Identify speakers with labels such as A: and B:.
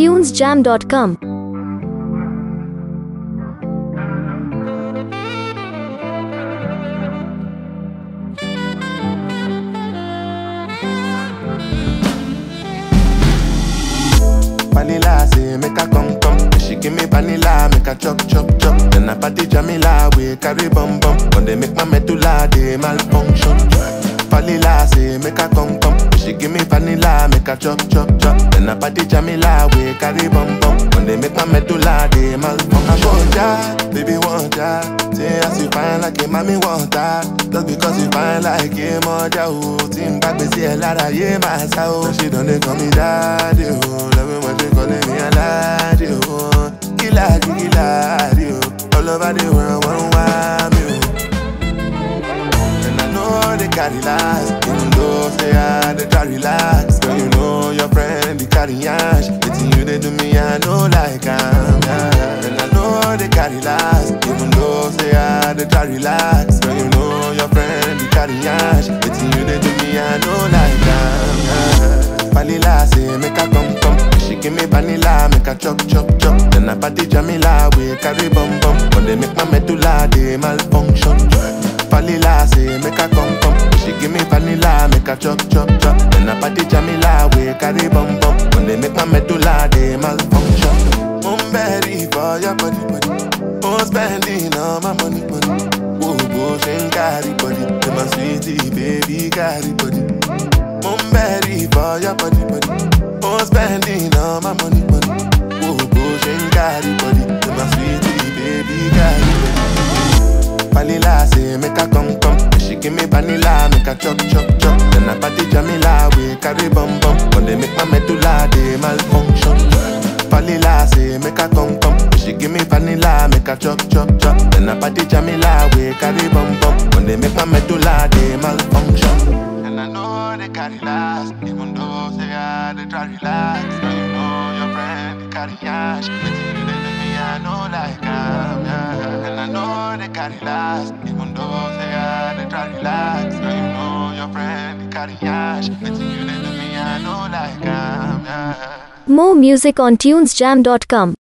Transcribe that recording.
A: tunesjam.com.
B: Vanilla say make her come come. She give me vanilla, make her chop chop chop. Then I party Jamila, we carry bum bum. When they make my medulla, they malfunction. Vanilla say make her come come. She give me vanilla, make her chop chop chop. Then I party Jamila, we carry bum bum. When they make my medulla, they malfunction. Want ya, baby want ya. Say as you fine like a mommy want ya. Just because you fine like a mother, oh. Team back, me see a lot of yeah, my soul. She done they call me daddy, oh. Love me when they calling me a laddie, oh. Killer, killer, oh. All over the world, one want me, oh. And I know they carry last Even though say I they try relax Girl, you know your friend, they carry ash It's you they do me, I know like I'm yeah. And I know they carry last Even though say I they try relax Girl, you know your friend, they carry ash It's you they do me, I know like I'm yeah. Vanilla say make her come come She give me vanilla, make her chop chop chop Then I party Jamila, we carry bum bum When they make my medulla, they malfunction Vanilla say make her come come. She give me vanilla, make her chop chop chop. Then I party Jamila, we carry bum bum. When they make my medulla, they malfunction. I'm ready for your body body. I'm spending all my money money. Oh, bush and carry body. To my sweetie baby carry body. I'm ready for your body body. I'm spending all my money money. Oh, bush and carry body. To my sweetie baby carry body. Vanilla say make her come come. She give me vanilla, make her chop chop chop. Then I party Jamila, we carry bum bum. When they make my medulla, they malfunction. Vanilla say make her come come. She give me vanilla, make her chop chop chop. Then I party Jamila, we carry bum bum. When they make my medulla, they malfunction. And I know they carry last, even though say I they try relax. Now you know your friend they carry ash. It's you they do me, I know like I'm yeah. And I know they carry last, even though say I they try relax. Now you know your friend they carry ash. It's you they do me, I know like I'm yeah.
A: More music on tunesjam.com.